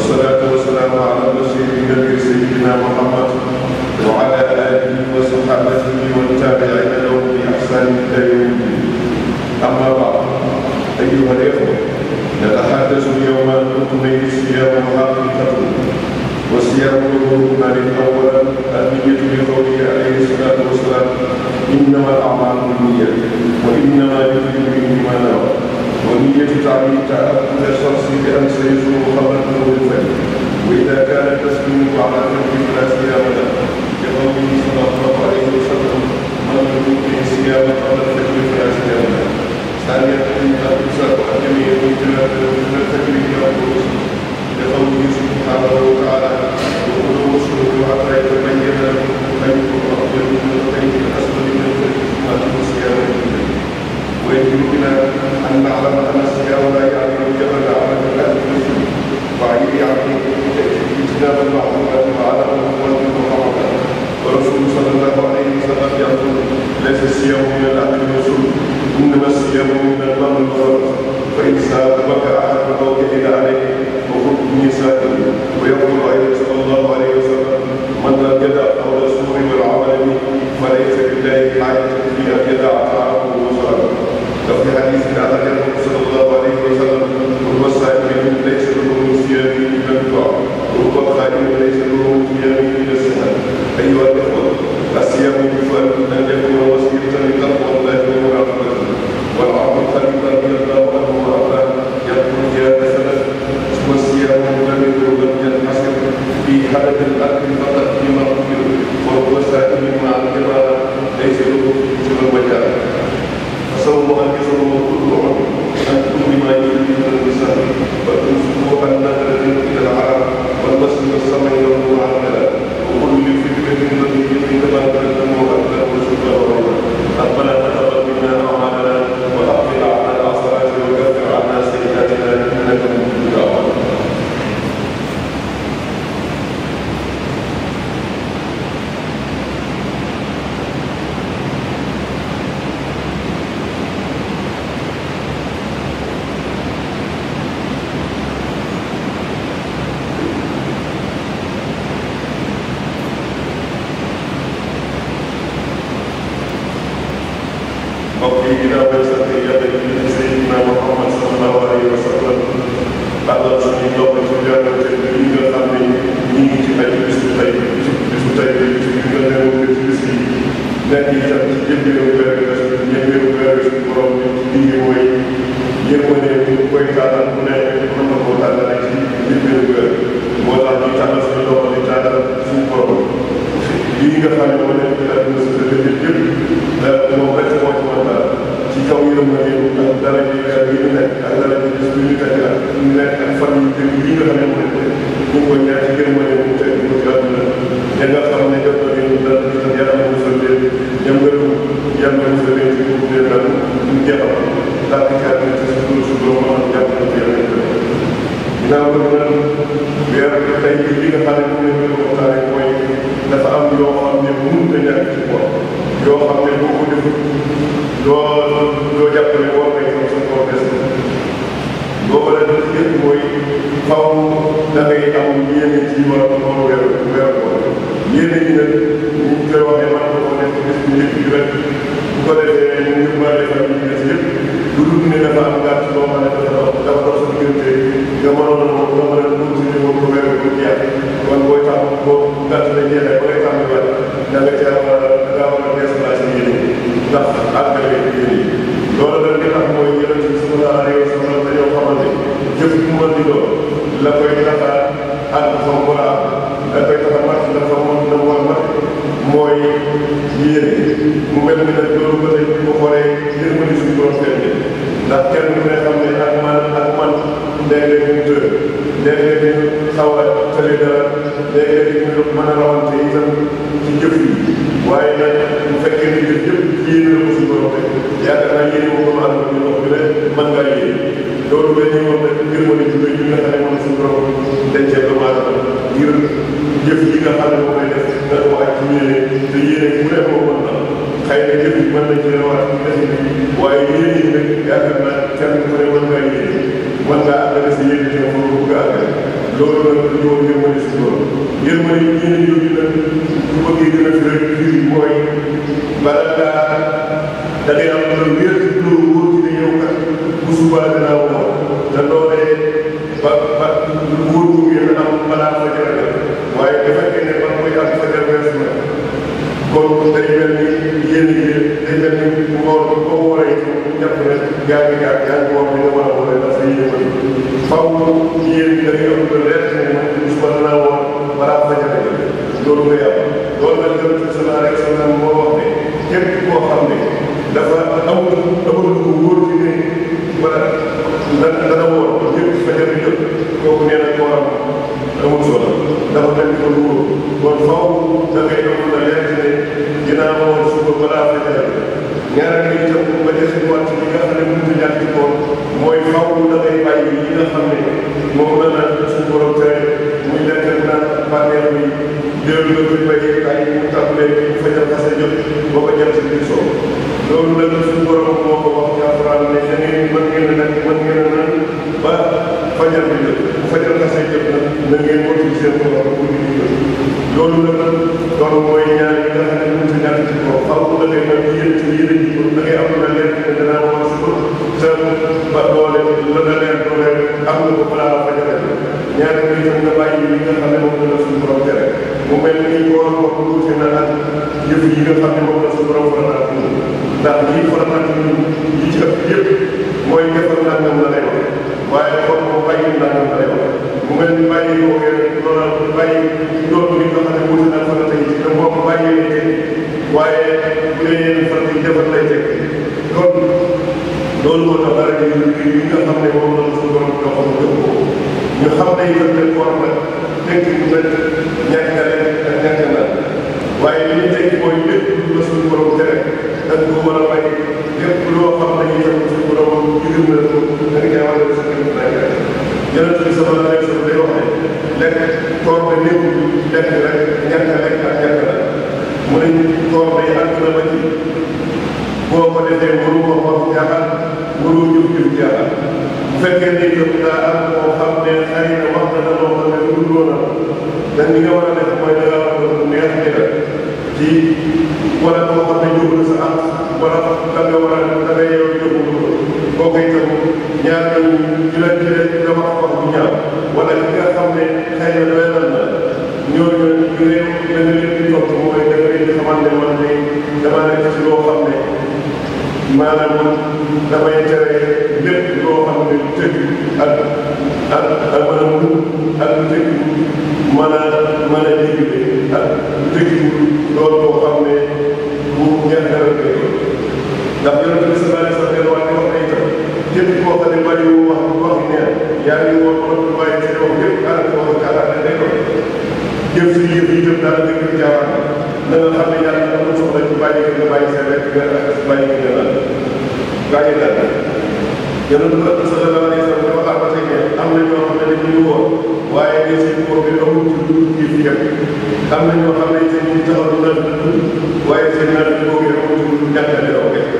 والصلاة والسلام على البشير النبي سيدنا محمد وعلى آله وصحابته والتابعين لهم بإحسان إلى يوم الدين أما بعد أيها الإخوة نتحدث اليوم عن ركني الصيام وحقيقته والصيام ركنان أولا النية لقوله عليه الصلاة والسلام إنما الأعمال بالنية وإنما يريد به ما نوى ونية تعليم تأكد الشخص بأن سيزور قبل طلوع الفجر وإذا كان التسليم على ترك فلا صيام له لقوله صلى الله عليه وسلم من لم يكن صيام قبل الفجر فلا صيام له ثانيا الإمساك عن جميع المنكرات من الفجر إلى الغروب لقوله سبحانه وتعالى وكلوا واشربوا حتى يتبين لكم الخيط الأبيض من الخيط الأسود من الفجر ثم أتموا الصيام إلى ويجب بنا أن نعلم أن الصيام لا يعني الجبل على الأكل وعليه يعني اجتناب المعروفات وعدم الأموال المحرمات ورسول صلى الله عليه وسلم يقول ليس الصيام من الأكل والشرب إنما الصيام من الماء والخبز فإن سابك أحد فوجد عليه وخذ ميثاقا ويقول أيضا صلى الله عليه وسلم من لم يدع قول الزور والعمل به فليس لله حاجة في أن يدع طعامه وشرابه وفي حديث على النبي صلى الله عليه وسلم رب الصائم ليس له من صيامه الا الدعاء ورب الخائم ليس له من صيامه الا السهل ايها الاخوه الصيام يجب ان يكون وسيله لتقوى الله ومراقبته والعبد الخليل رضي الله عنه وارضاه يقول يا سند والصيام مدمر لم ينحصر في حدث الاكل فقط فيما قبل ورب سائل مع القراءه ليس له سوى الوجاه فصوم أن يصوم كل عمر أن كل ما يريد من النساء والأنفق النذر إلى العرب والوصل والسمع والنور عن الكلام وكل فكرة نبي كما تقدم وأكثر وشكر ورحمة ربنا تقبل منا أعمالنا وأقبل على العصرات وكفر عنا سيئاتنا إنك من الدعوات mbokk yi ginnaaw bañ sant yàlla julli ci Seydina Muhammad sallallahu alayhi wa sallam àllal suñu ndox ci jàngate yi nga xam ne ñu ngi ci ay bisu tey bisu tey bi bisu bi nga newoon ci bis yi nekk itam ci jëmbeeru weer bi la jëmbeeru weer bi suñu borom bi ci lii mooy yërmande bu koy tànnal bu ne mën na koo tànnale ci jëmbeeru weer moo tax ñu tànnal suñu loxo di tànnal suñu borom lii nga xam ne moo nekk ci àdduna si dëkk yëpp moom rek moo ci mën dara ci kaw yërmande ak dara ji weer yi ñu nekk ak dara ji bis bi ñu nekk ak ñu nekk ak fan yu jëm yi nga xam ne moo nekk ñu ngi koy ñaan ci yërmande mu teg ko ci àdduna ña nga xam ne jot na leen dara di tam yàlla musal leen ñam ngërëm yàlla musal leen ci boobu leen dal ñu jeexal daal di kaat ci suñu su borom am jàpp na ci yàlla ginnaaw ko nag weer tey li nga xam ne moom la ñu waxtaane mooy dafa am yoo xam ne mënut a ñàkk ci koor yoo xam ne boo ko defut doo doo jàpp ne war ngay xam sa koor des boo ko def yëpp mooy faw da ngay am yéene ci war war weer weer koor yéene ñi nag ñu koy waxee man ko def bis bu njëkk bi rek bu ko defee ñu yóbbaale fan yi des yëpp lu dul ne dafa am gàtt boo xam ne dafa dafa dox sa diggante nga mënoon a nga mën a continuer moom ko weer bu jeex kon booy tax boo gàtt la jeexee ba ngay tàmbaliwaat da nga caa war a da ngaa war a déplacé yéene ndax àggale yéene yi loolu nag li tax mooy yonent bi sallallahu alayhi wa sallam dañoo xamante jëf bu mën di doon la koy tax a àgg fa mu war a àgg la koy tax a mat la fa mu la mu war a mat mooy yéene mu mel ni nag loolu ba tey bu ko xoolee yërmande suñu borom kenn ndax kenn ku ne xam ne ak man ak man léeg-léeg ñu tër léeg-léeg ñu xaw a tële dara léeg-léeg ñu mën a rawante itam ci jëf yi waaye nag bu fekkee ne jëf yëpp yéene la ko suñu borom rek yaakaar naa yéene moom dama ànd ñu wax bi rek mën ngaa yéene loolu dañuy wax nag yërmande ju rëy yi nga xam ne moom suñu borom dencee doomu aadama ngir jëf yi nga xam ne moom lay def nga ko ak ci yéene te yéene bu ne moo mën na xëy na jëf yi mën nañ ci waat ci def waaye yéene yi nag yaakaar naa kenn ku ne mën ngaa yéene mën ngaa àggale sa yéene te moom bëgg a àggale loolu nag dañoo yërmande si loolu yërmande yi ñeneen yooyu nag bu bëggee gën a fi rek fii mooy bala ngaa da ngay am loolu wér loolu wóor ci ne yow kat bu subaa dinaa woor te loolee ba ba wóor bu ngeen am balaa fa jar waaye bu fekkee ne man koy am fa jar weesu na kon day mel ni yéen yi day mel ni ngoor bi boo wooree ñëpp ne yaa ngi yaa yaa ngi woor bi nga war a wooree ndax sa yéen faw yéen da ngay am lu leer ne man bis ba dinaa woor balaa fa jar loolu ngay am loolu nag gën a sallallahu alayhi wa sallam moo wax ne képp koo xam ne dafa amul amul lu ko wóor ci ne wala dana dana wóor ñëpp fa jar jot kooku nee na kooram amul solo dafa mel ni ko lu wóor kon faw da ngay am la leer ne dinaa woor suba balaa fa jar ñaareel bi itam ba des ci wàcc li nga xam ne mënut a ñàkk ci koor mooy faw da ngay bàyyi yi nga xam ne moom la naan suñu borom tere muy lekk naan bànneex bi jël nga koy bàyyi ay mu tàmbalee bu fajar xase jot boo ko jant bi soo loolu nag suñu borom moo ko wax ci alxuraan ne da ngeen mën ngeen a nag mën ngeen a naan ba fajar bi jot bu fajar xase jot nag na ngeen motu seen koor pour ñu jot loolu nag loolu mooy ñaar yi nga xam ne mënut a ñàkk ci koor faw da ngay mën yéen ci yéen ji ko da ngay am la leer ne danaa war si ko sa ba doole la la leer doole am nga ko balaa fajar ñaari bi itam nga bàyyi li nga xam ne moom la suñu borom tere mu mel ni koor wax wuute na ak yëf yi nga xam ne moom la suñu borom farataal ci ñun ndax lii farataal ci ñun yi ci ëpp yëpp mooy defal nangam la lay wax waaye kon moom bàyyi nangam la lay wax mu mel ni bàyyi boo ngeen loolu bàyyi loolu li nga xam ne wuute na farata yi te boo ko bàyyee teg waaye bu dee yeneen farata yi defal lay teg kon loolu moo tax dara yi yi nga xam ne moom la suñu borom joxoon jox ko ñu xam ne itam ne koor nag tekk bu mel ñàkk a lekk ak ñàkk a naan waaye li ñu tekki mooy lépp lu la suñu borom tere da nga ko war a bay lépp loo xam ne itam suñu borom digal na ko da nga caa war a def sa kër naa ngi yonent bi sama lay sa day wax ne lekk koor ba néew lekk rek ñàkk a lekk ak ñàkk a naan mu ne koor day àgg na ba ci boo ko defee mënu ko wax jaaxal mënu jëf jëf jaaxal bu fekkee ne itam daa am koo xam ne xëy na wax na la loo xam ne lu dul woon dañ li nga war a def mooy da ngaa war a neex jëgal ci wala koo xam ne jóg na sa am wala da nga war a da nga yow jógul kooku itam ñaar ñooñu ci la ci la nga wax wax bu ñaaw wala ki nga xam ne xëy na doyal na ñooñu ñu réew da nga leen di topp mooy da nga leen di xamal ne man de dama nekk ci loo xam ne maanaam damay tere lépp loo xam ne tëgg ak ak ak mën a mun ak tëgg mën a mën a digle ak tëgg loolu boo xam ne bu ñaxaral koy doon ndax yonent bi sallallahu alayhi wa sallam wax wax ay tam képp koo xam ne bari wax wax neen yaa ngi woon wax waaye ci wax yëpp ànd ko wax kàllaate day doon jëf si yëf yi itam daal nga gën jaawaan na nga xam ne yàlla amul soxla ci bàyyi nga bàyyi sa lekk nga ak bàyyi nga naan bàyyi daal yonent bi sallallahu alayhi wa sallam dafa xam ba tey ne am na ñoo xam ne dañuy woor waaye ne seen koor bi amul ci lu kii fi yëpp am na ñoo xam ne seen ñu taxaw na waaye seen naan bi boobu amul ci lu ñàkkale aw kay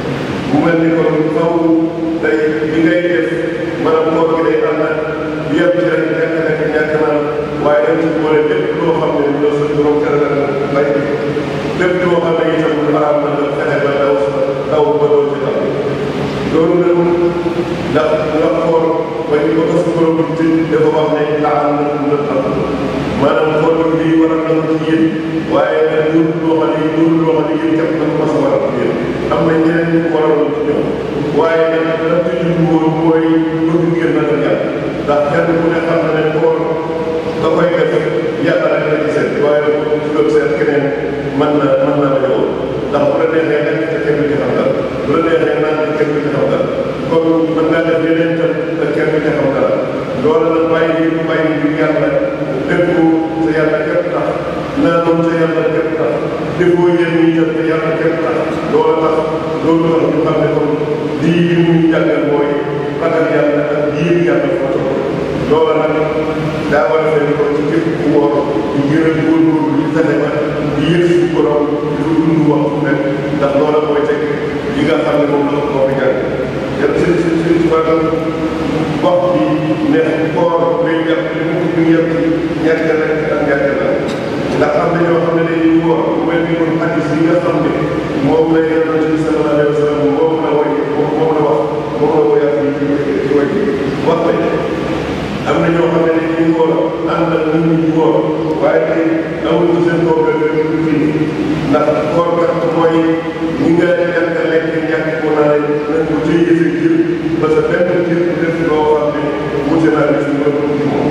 mu mel ni kon faw day li ngay def maanaam koor gi day ànd ak yëpp ci rek ñàkk nekk ñàkk naan waaye dañ ci boole lépp loo xam ne loolu sa borom tere na bay lépp loo xam ne itam lu araam na nga fexe ba daw daw ba doon ci tam loolu nag ndax nga xool ba ñu ko ko sa borom ci dafa wax ne laal na na tam maanaam xool bi war a nangu ci yéen waaye nag ñun loo xam ne ñun loo xam ne yéen képp na ko mas a war a yéen am na ñeneen ñu ko waroon ci ñoom waaye nag la tudd woon mooy bëgg ngeen na la jàpp ndax kenn ku ne xam na ne koor da koy def yàlla rek la ci seet waaye bu doon seet keneen mën na mën na la yow ndax bu la neexee nekk te kenn du ci xam dara bu la neexee naan te kenn du ci xam dara kon mën ngaa def yeneen tam te kenn du ci xam dara loolu nag bàyyi bi bàyyi bi yàlla déggu sa yàlla képp tax naanoon sa yàlla képp tax déggoo yéen ñi tam te yàlla képp tax loolu tax loolu tax ñu xam ne kon lii li muy jàngal mooy ragal yàlla ak yéen yàlla foo toll loolu nag daa war a fekk ko ci képp ku wóor ñu gën a góorgóorlu ñu fexe ba di yëg suñu borom di ko dund wax fu nekk ndax loola mooy teg li nga xam ne moom la ko koo fi jàng te seen seen seen ci maanaam wax bi ne koor lay jàpp li mu li yem ci ñàkk rek ak ñàkk la ndax am na ñoo xam ne dañuy woor bu mel ni kon hadis yi nga xam ne moom la yonent bi sallallahu alayhi wa sallam moom la woy moom la wax moom la woyaat yi ci ci woy wax ne am na ñoo xam ne dañuy woor ànd ak nit ñi woor waaye tey amuñu seen bopp rek du fii ndax koor kat mooy ñi nga ñàkk a lekk ñàkk ko naa nañ ko téye sa jër ba sa benn jër def loo xam ne wute naa li suñu borom ci moom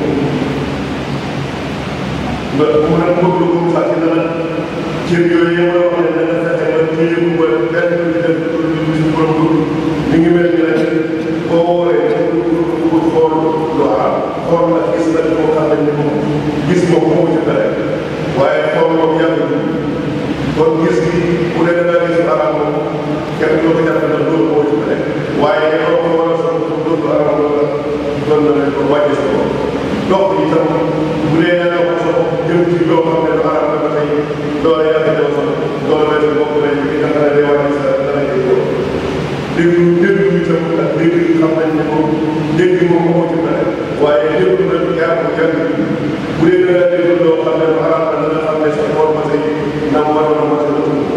ba mu ne bëgg lu mu fàtte na nag cër yooyu yëpp la wax ne dana fexe ba téye ko ba benn bi def li suñu borom bëgg mi ngi mel ni rek boo wooree pour xool lu xaar xool nag gis nag moo xam ne moom gis moom moo ci dara waaye xool moom yàgg kon gis gi bu dee da ngaa gis araam moom kenn doo ko jàpp ne loolu moo ci dara waaye yow ko war a sax loolu araam la doon na leen ko wàññi sa bopp dox yi tam bu dee da nga ko sa bopp jëm ci loo xam ne lu araam la ba tey doole yàgg ñëw sax doole benn bopp lañ ci nga xam ne day wàññi sa dara jël ko déglu déglu itam ak dégg xam nañ ne moom dégg moom moo ci dara waaye déglu nag yaa ko jàng bu dee da nga déglu loo xam ne lu araam la nga xam ne sa bopp ma tey na mu waroon a mën a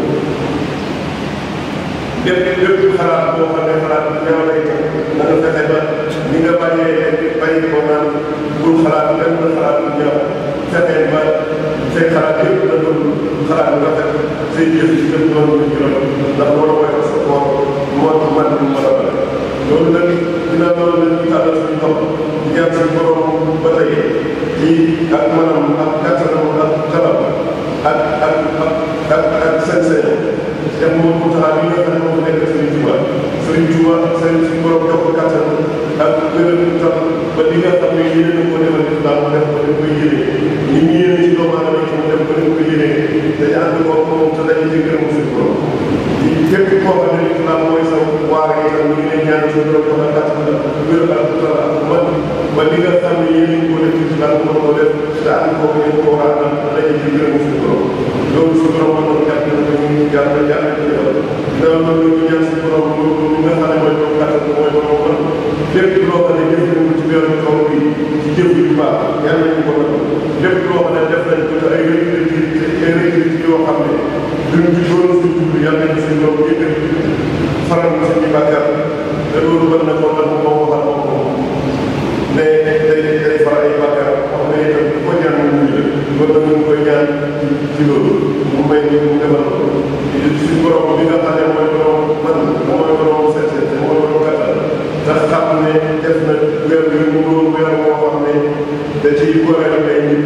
lépp lépp xalaat boo xam ne xalaat bu ñaaw lay na nga fexe ba ni nga bàyyee bàyyi ko naan bul xalaat benn xalaat bu ñaaw fexe ba say xalaat yëpp na doon xalaat bu rafet say jëf ci jëf doon lu ci rafet ndax loolu mooy tax sa koor moo man mu mën a bari loolu nag dina loolu nag ñu tàllal suñu loxo di ñaan suñu borom ba tey ci ak manam ak kattanam ak xalam ak ak ak ak sañ-sañ te moom mu taxaw li nga xam ne moom nekk Serigne Touba Serigne Touba seen suñu borom jox ko kattan ak gën a tax ba li nga xam ne yéene na ko defal islam mu def ko def ko yéene ñi ñu yéene ci doomu aadama yi mu def ko def ko yéene dañu ànd ko moom te dañu ci gërëm suñu borom di képp koo xam ne islam mooy sa waar yi tam ñu ngi leen ñaan suñu borom jox la kattan ak wér ak tala ak man ba li nga xam ne yéene ko def ci islam mën ko def te ànd ko ko ko war a am dañu ci gërëm suñu borom loolu suñu borom mën na jàpp na ko ñu jàpp jàpp daaw na loolu ñaan si borom loolu li nga xam ne mooy borom kattan mooy borom man lépp loo xam ne def nañ ko ci weeru kaw bi ci jëf yu baax yàlla nañu ko def lépp loo xam ne def nañ ko te ay récréativité ay récréativité yoo xam ne duñ ci doon suñ jublu yàlla nañu suñ borom yëkkal faral na suñu bàkkaar te loolu war na ko nag moo waxal moom moom ne day day faral ay bàkkaar wax ne itam ko ñaan mu muñ la kon nag ñu koy ñaan ci loolu mu may ñu mu defal ko suñu borom bi nga xam ne mooy borom man mooy borom seet seet mooy borom kattan te xam ne def na weer bi mu doon weer moo xam ne da ciy goreel ay nit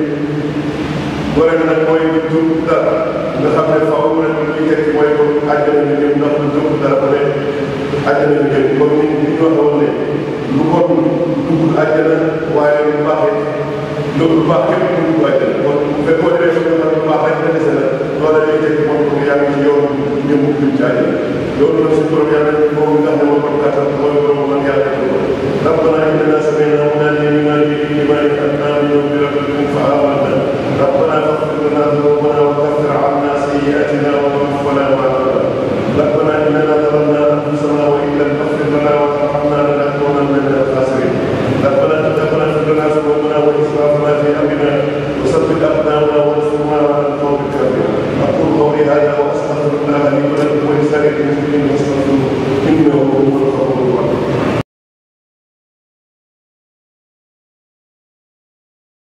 goreel nag mooy jur dara nga xam ne faaw rek li tekk mooy ko àjjana ñu jëm ndax lu jur dara ba ne àjjana ñu jëm comme ni ñu waxoon ne lu bon dugg àjjana waaye lu baax it loolu lu baax képp ku dugg àjjana kon bu fekkoon ne lu baax rek la dese na loola lay tekk moom ko yaa ngi ci yoon ñëw mu jëm ci àjjana loolu nag suñu borom yàlla moom nga xam ne moo ko kattan mooy borom man yàlla ko rabbana innana